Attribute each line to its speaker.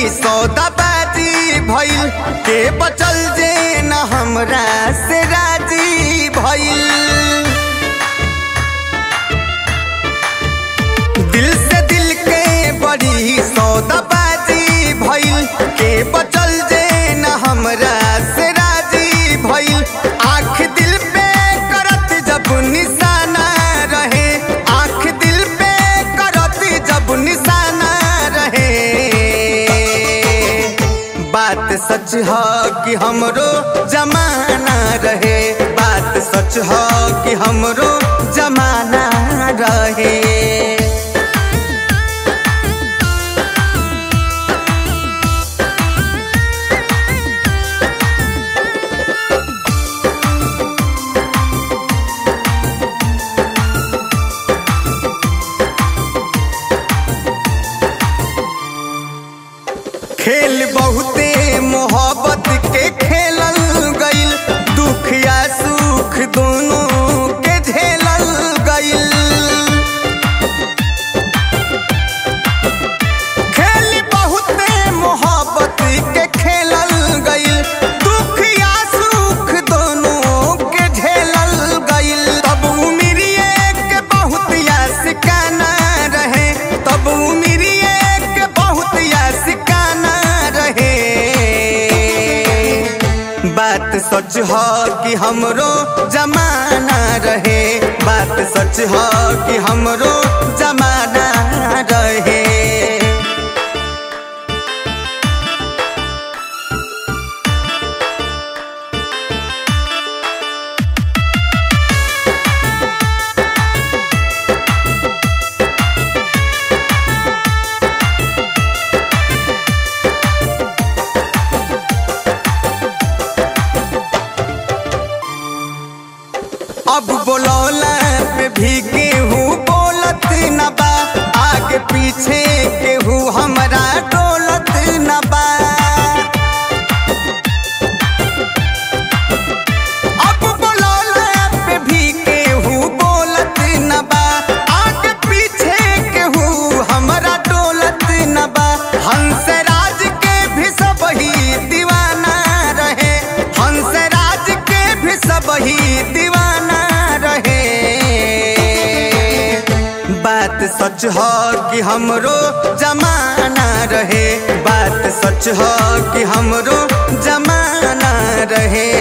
Speaker 1: सौदाबाजी भइल के बचल जे न हमरा से राजी भइल दिल से दिल के बड़ी सौदाबाजी भइल के बचल जे न हमरा से राजी भइल आँख दिल पे करत जब निशाना रहे आँख दिल पे करत जब निशाना रहे बात सच ह कि हमरो जमाना रहे बात सच ह कि हमरो जमाना रहे खेल बहुते मोहब्बत के खेलल गइल दुख या सुख दोनों के झेलल गइल खेल बहुते मोहब्बत के खेलल गइल दुख या सुख दोनों के झेलल गइल तब उमिरिए के बहुत यासिकाना रहे तब उमिरिए के बहुत यासिकाना रहे बात सच ह कि हमरो जमाना रहे बात सच ह कि हमरो जमाना रहे अब बोलौला पे भी केहू बोलत न बा आगे पीछे केहू हमरा डोलत न बा अब बोलौला पे भी केहू बोलत न बा आगे पीछे केहू हमरा डोलत न बा हंसराज के भी सब ही दीवाना रहे हंसराज के भी सब ही दीवाना रहे बात सच ह कि हमरो जमाना रहे बात सच ह कि हमरो जमाना रहे